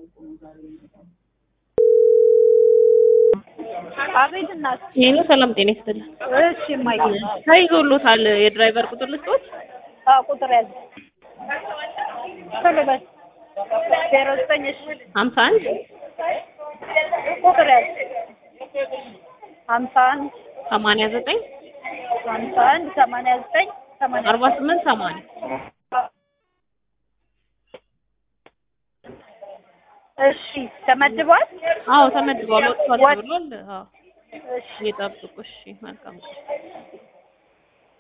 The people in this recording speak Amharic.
አቤት እናት። ሄሎ ሰላም ጤና ይስጥልኝ። እሺ እማዬ። ተይዞሎታል የድራይቨር ቁጥር ልስጦት? አዎ ቁጥር ያዝ። ቶሎ በል። ዜሮ ዘጠኝ እሺ ሀምሳ አንድ ቁጥር ያዝ። ሀምሳ አንድ ሰማንያ ዘጠኝ ሀምሳ አንድ ሰማንያ ዘጠኝ ሰማንያ አርባ ስምንት ሰማንያ እሺ ተመድቧል። አዎ ተመድቧል። ወጥቷል ወጥ- ብሏል። አዎ እሺ ይጠብቁ። እሺ መልካም